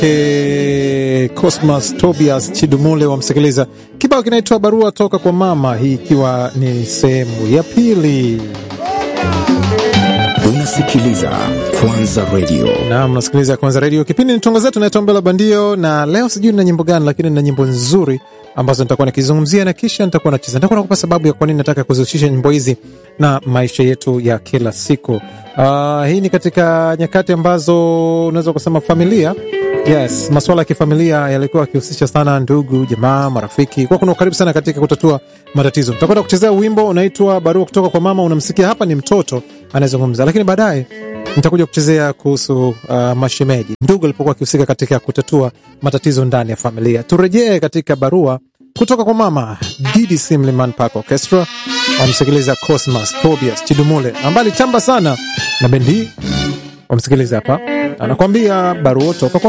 kwake Cosmas Tobias Chidumule, wamsikiliza kibao kinaitwa barua toka kwa mama, hii ikiwa ni sehemu ya pili. Unasikiliza Kwanza Radio. Naam, nasikiliza Kwanza Radio, kipindi ni tungo zetu, naitwa Mbela Bandio, na leo sijui nina nyimbo gani, lakini nina nyimbo nzuri ambazo nitakuwa nikizungumzia na kisha nitakuwa nacheza. Nitakuwa nakupa sababu ya kwa nini nataka kuzihusisha nyimbo hizi na maisha yetu ya kila siku. Uh, hii ni katika nyakati ambazo unaweza kusema familia Yes, masuala ya kifamilia yalikuwa yakihusisha sana ndugu, jamaa, marafiki, kwa kuna ukaribu sana katika kutatua matatizo. Nitakwenda kuchezea wimbo unaitwa barua kutoka kwa mama. Unamsikia hapa ni mtoto anayezungumza, lakini baadaye nitakuja kuchezea kuhusu uh, mashemeji, ndugu alipokuwa akihusika katika kutatua matatizo ndani ya familia. Turejee katika barua kutoka kwa mama. DDC Mlimani Park Orchestra wamsikiliza Cosmas Tobias Chidumule ambaye alichamba sana na bendi hii. Wamsikiliza hapa, anakwambia barua toka kwa